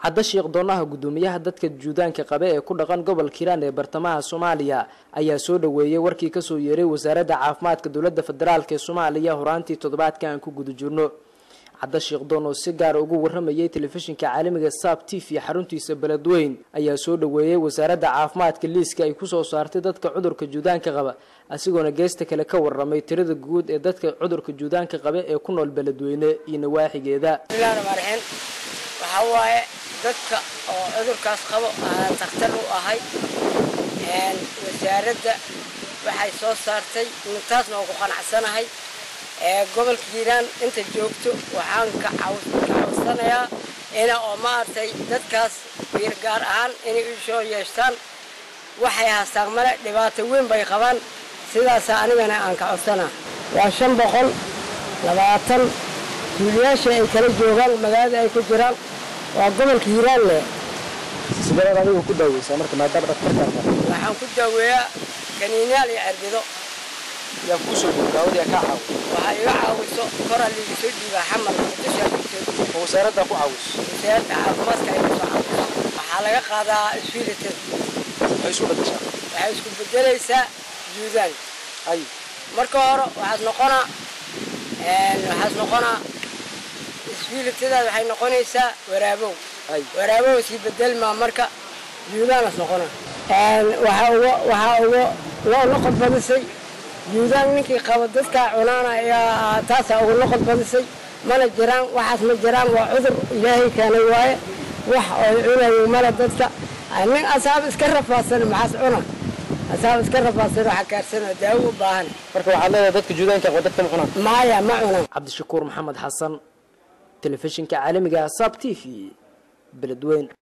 cadda sheekh doonaha guddoomiyaha dadka juudaanka qabe ee ku dhaqan gobolka hiiraan ee bartamaha soomaaliya ayaa soo dhaweeyey warkii kasoo yeeray wasaaradda caafimaadka dowladda federaalk ee soomaaliya horaantii toddobaadka aan ku guda jirno cadda sheekh doon oo si gaara ugu waramayay telefishinka caalamiga saab t v xaruntiisa beledweyn ayaa soo dhaweeyey wasaaradda caafimaadka liiska ay kusoo saartay dadka cudurka juudaanka qaba asigoona geesta kale ka waramay tirada guud ee dadka cudurka juudaanka qabe ee ku nool beledweyne iyo nawaaxigeeda waxaa waaye dadka oo cudurkaas qabo aan takhtar u ahay wasaaradda waxay soo saartay intaasna oo ku qanacsanahay gobolka hiiraan inta joogto waxaan ka cawsanayaa ina oo maaragtay dadkaas biir gaar ahaan inay u soo yeeshtaan waxay haastaan male dhibaato weyn bay qabaan sidaasaa anigana aan ka codsanaa waa shan boqol labaatan duuliyaasha ay kala joogaan magaalada ay ku jiraan waa gobolka hiiraan leh sideed adigu ku daaweysaa marka maadaama dhaktarkaan waxaan ku daaweeyaa kaniinyaal iyo cerbido yaa kuusoo dhiib daawada yaa kaa caawiso waxaa iga caawiso koraa liiga soo dhiibaa xamal muqdishaa liiga soo dhiibaa oo wasaaradda ku caawiso wasaaradda caafimaadka ay kusoo caawiso waxaa laga qaadaa isfiilitada waxay isu bedeshaa waxay isku bedelaysaa juudaan hay marka hore waxaad noqonaa waxaad noqonaa isfiilitadaad waxay noqonaysaa waraabow hay waraabow sii bedelmaa marka juudaanas noqona waxaa uga waxaa uga loo noqod badisay juudaan ninkii qabo dadkaa cunaana ayaa taasaa uga noqod badisay mana jiraan waxaas ma jiraan waa cudur ilaahay keenay waaye wax oo cunayo male dadka nin asaab iska rafaadsan maxaas cuna asaab iska rafaadsan waxa kaarsana daawo u baahan marka waxaad leedahay dadka juudaanka qaba dadka ma cunaan maaya ma cunan cabdishakuur maxamed xasan telefishinka caalamiga sab t v beledweyn